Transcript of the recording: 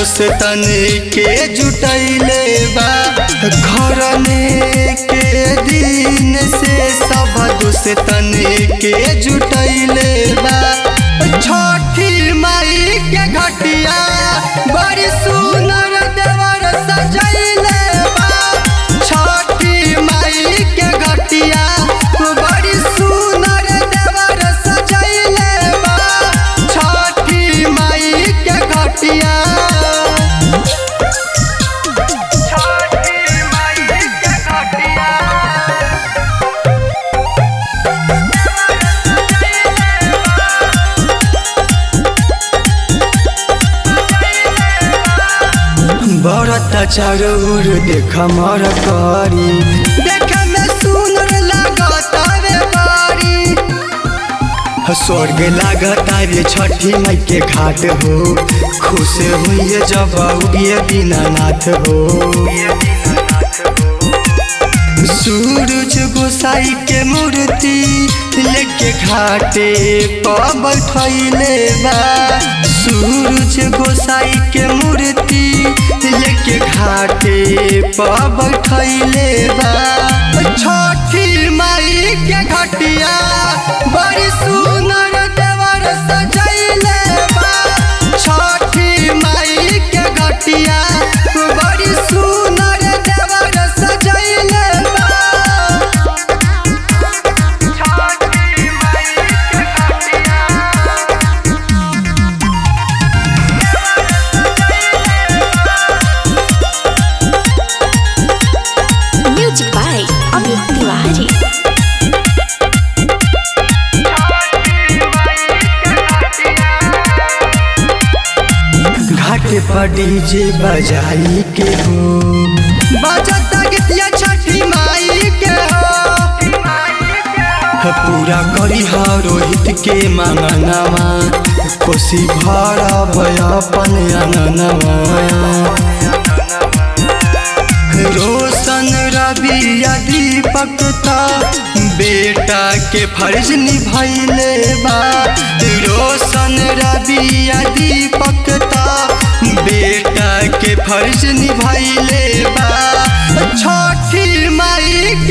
दोस्तन के जुटैले बा घरने के दिन से सब दोस्तन के जुटैले बा छठी माई के घटिया बड़ी सुनर देवर सजैले बा छठी माई के घटिया बड़ी सुनर देवर सजैले बा छठी माई के घटिया छठी माई के घटिया बरत चारोर देख मर करी देख में सुनर लागत रे बारी स्वर्ग लागत रे छठी माई के घाट हो खुश हुई जब उगिए दीनानाथ हो सूरज गोसाई के मूर्ति लेके घाटे पर बैठैले बा सूरज गोसाई के मूर्ति लेके घाटे पर बैठैले बा छठी माई के घटिया बड़ी सुनर देवर सजैले बा छठी माई के घटिया बड़ी सुनर देवर सजैले बा छठी माई के घटिया Music by Amit Tiwari. घाट पर डीजे बजाई के हो बजत गीतिया छठी माई के हो पूरा करी हा रोहित के मांगनवा कोसी भर भय अपन अंगनवा रोशन रवि या दीपक ता बेटा के फर्ज निभैले बा रोशन रवि या दीपक ता बेटा के फर्ज निभैले बा छठी माई